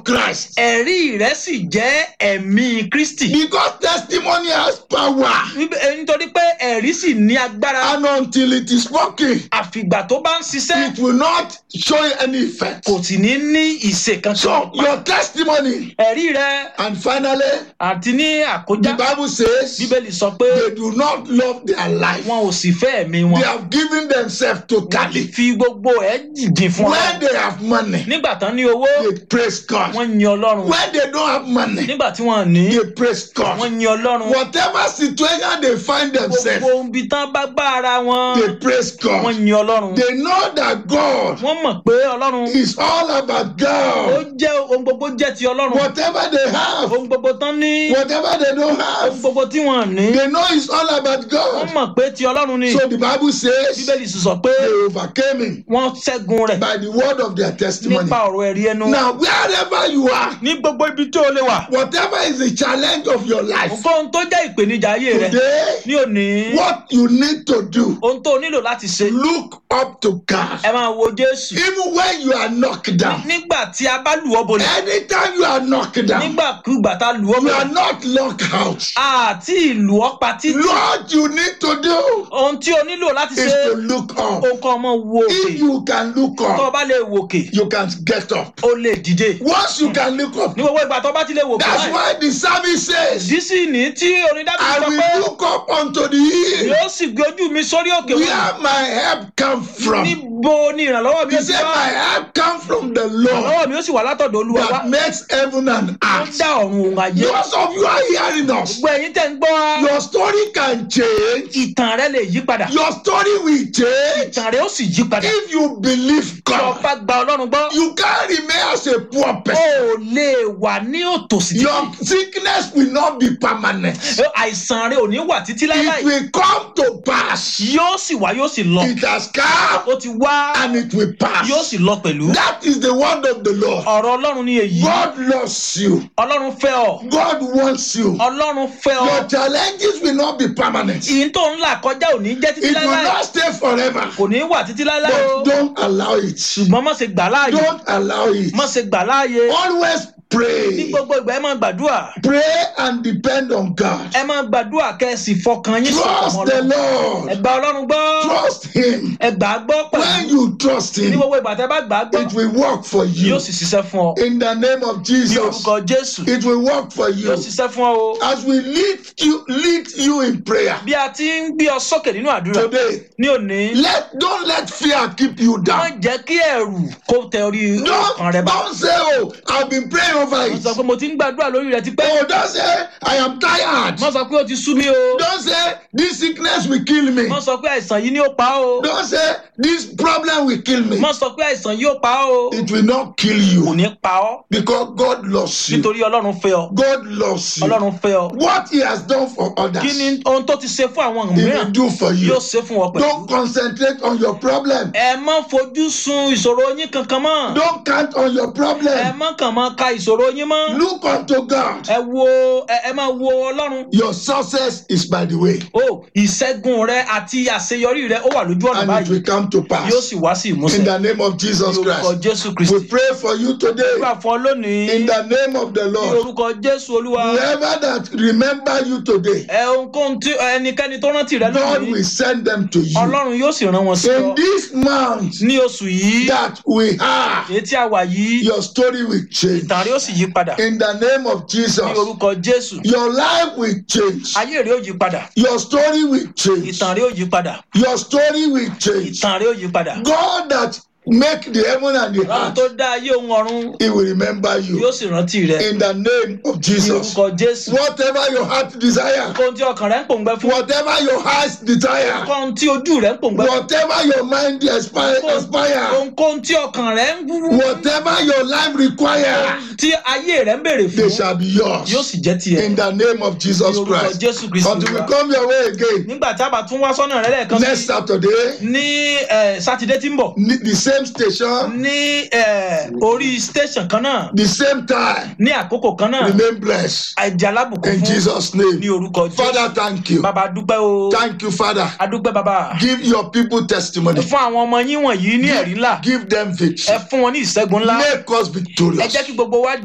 Christ. ẹ̀rí rẹ̀ sì jẹ́ ẹ̀mí kristi Because testimony has power. Wípé- eh, nítorí pé ẹ̀rí sì ní agbára And until it is spoken, àfìgbà tó bá ń ṣiṣẹ́ it will not show any effect. kò sì ní ní ìṣe kan So your testimony, ẹ̀rí rẹ̀ and finally, àti ní àkójá the Bible says bíbélì sọ pé they do not love their life. wọn ò sì fẹ́ ẹ̀mí wọn They have given themselves wọ́n ti totally. fi gbogbo ẹ̀ jìn fún When ọ they have money, nígbà tán ní owó they praise God. wọ́n yin ọlọ́run When they don't have money, nígbà tí wọ́n ní they praise God. wọ́n yin ọlọ́run Whatever situation they find themselves, gbogbo ibi tán bá gbá ara wọn they praise wọ́n God. yin ọlọ́run They know that God wọ́n mọ̀ pé ọlọ́run is all about ó God. jẹ́ ohun gbogbo jẹ́ ti ọlọ́run Whatever they have, ohun gbogbo tán ní whatever they don't ohun have, gbogbo tí wọ́n ní they know it's all about wọ́n God. mọ̀ pé ti ọlọ́run ni So the Bible says bíbélì sì sọ pé they overcame him wọ́n ṣẹ́gun rẹ̀ by the word of their testimony. nípa ọ̀rọ̀ ẹ̀rí ẹnu Now, wherever you are, ní gbogbo ibi tí o lè wà whatever is the challenge of your life ohun tó jẹ́ ìpèníjà ayé rẹ today, ní òní what you need to do, ohun tó o nílò láti ṣe look up to God. ẹ máa wo jésù Even when you are knocked down, nígbà tí a bá lù ọ́ bolẹ̀ anytime you are knocked down, nígbàkúgbà tá a lù ọ́ you are bolẹ̀ not locked out. àti ìlú ọ́ pa títí What you need to do ohun tí o nílò láti is ṣe to look up. ohun kan ọmọ wo òkè If you can look tó o up, bá lè wòkè you can get up. o lè dìde Once you can look up, ní gbogbo ìgbà tó o bá ti lè wòkè that's báyìí why the psalmist says, dísì ní tí onídàbí I sọ pé will look up unto the hill yóò sì gbé ojú mi sórí òkè wọn where my help come from. níbo ni ìrànlọ́wọ́ mi He ó ti said, wá My help come from the Lord ìrànlọ́wọ́ mi ó sì wà látọ̀dọ̀ olúwa wá that makes heaven and ó earth. dá ọ̀run òun ayé Those of you are hearing us, gbogbo ẹ̀yin tẹ̀ ń gbọ́ wa your story can change. ìtàn rẹ lè yí padà Your story will change ìtàn rẹ ó sì yí padà if you believe tí o God. bá gba ọlọ́run gbọ́ You can't remain as a poor o person. ò lè wà ní òtòsí Your sickness will not be permanent. àìsàn rẹ ò ní wà títí It láíláí will come to pass. yóò sì wá yóò sì lọ It has come ó ti wá and it will pass. yóò sì lọ pẹ̀lú That is the word of the Lord. ọ̀rọ̀ ọlọ́run ní èyí God loves you. ọlọ́run fẹ́ ọ God wants you. ọlọ́run fẹ́ ọ Your challenges will not be permanent. ìyìn tó ń là kọjá ò ní jẹ́ títí It will láíláí not stay forever. kò ní wà títí láíláí o But don't allow it. ṣùgbọ́n má ṣe gbà láàyè Don't allow it. má ṣe gbà láàyè Always ní pray. gbogbo ìgbà ẹ máa gbàdúrà Pray and depend on God. ẹ máa gbàdúrà kẹ́ ẹ sì fọkàn yín sọ̀tọ̀ Trust mọ́ the Ọlọ́run. ẹ Lord. gba ọlọ́run gbọ́ Trust Him. ẹ gbà á gbọ́ When pẹ̀lú you trust ní Him, gbogbo ìgbà tẹ́ bá gbà á gbọ́ it will work for yóò you. sì ṣiṣẹ́ fún ọ In the name of ní Jesus, orúkọ jésù it will work for yóò you. ṣiṣẹ́ fún ọ o As we lead you, lead you in prayer bí a ti ń gbé ọ sókè nínú àdúrà today, ní òní let don't let fear keep you má down. jẹ́ kí ẹ̀rù kó tẹ orí Don't, ọkàn rẹ bá don't say, Oh, I've been praying over wọ́n it. sọ pé mo ti ń gbàdúrà lórí rẹ tipẹ́ Oh, don't say, I am tired. wọ́n sọ pé ó ti sú mi o Don't say, This sickness will kill me. wọ́n sọ pé àìsàn yìí ni ó pa ọ́ o Don't say, This problem will kill me. wọ́n sọ pé àìsàn yìí ó pa ọ́ o It will not kill kò you ní pa ọ́ because God loves you. nítorí ọlọ́run fẹ́ ọ God loves you. ọlọ́run fẹ́ ọ What He has done for others, kí ni ohun tó ti ṣe fún àwọn He will mìíràn do for yóò you. ṣe fún ọ pẹ̀lú. Don't concentrate on your problem. ẹ má fojú sun ìṣòro yín kankan mọ́ Don't count on your ẹ problem. má kàn máa ka ìṣòro yín mọ́ Look unto God. ẹ wo ẹ ẹ máa wo ọlọ́run Your success is by the way, o ìṣẹ́gun rẹ àti àṣeyọrí rẹ ó wà lójú ọ̀nà and it báyìí will come to yóò pass. sì wá sí In ìmúṣẹ the name of ní Jesus orúkọ Christ. jésù We kristi pray for you today. nígbà fún ọ lónìí In the name of the ní Lord. orúkọ jésù olúwa Whoever that remember you today, ẹ ohunkóhun tí ẹnikẹ́ni tó rántí rẹ God lónìí will send them to you. ọlọ́run yóò sì rán wọn sí ọ In this month ní oṣù yìí that we have, èyí tí a wà yìí your story will change. ìtàn rẹ ó sì yí padà In the name of ní Jesus, orúkọ jésù your life will change. ayé rẹ ó yí padà Your story will change. ìtàn rẹ ó yí padà Your story will change. ìtàn rẹ ó yí padà God that make the heaven and the ọlọ́run earth, tó dá ayé ohun ọ̀run He will remember yóò you. sì rántí rẹ In the name of ní Jesus. orúkọ jésù Whatever your heart desire, ohun tí ọkàn rẹ ń pòǹgbẹ fún whatever your eyes desire, ohun tí ojú rẹ ń pòǹgbẹ fún whatever your mind aspire, aspire ohunkóhun tí ọkàn rẹ ń wúwú whatever your life require, tí ayé rẹ ń béèrè they fún shall be yóò yours. sì jẹ́ tiẹ̀ In the name of ní Jesus orúkọ Christ. jésù kristu Until we Olúwa. come your way again nígbà tí a bá tún wá sọ́nà rẹ lẹ́ẹ̀kan next sí Saturday, ní eh, sátidé tí ń bọ̀ ne- the same station, ní eh, orí station kan náà the same time, ní àkókò kan náà remain blessed. àìjẹ́ alábùkún In fún Jesus' ní name. orúkọ Father, jésù thank you. bàbá dúpẹ́ o Thank you, Father. adúpẹ́ bàbá Give your people testimony. fún àwọn ọmọ yín wọ̀nyí ní ẹ̀rí ńlá Give them ẹ victory. fún wọn ní ìṣẹ́gun ńlá Make us ẹ victorious. jẹ́ kí gbogbo wa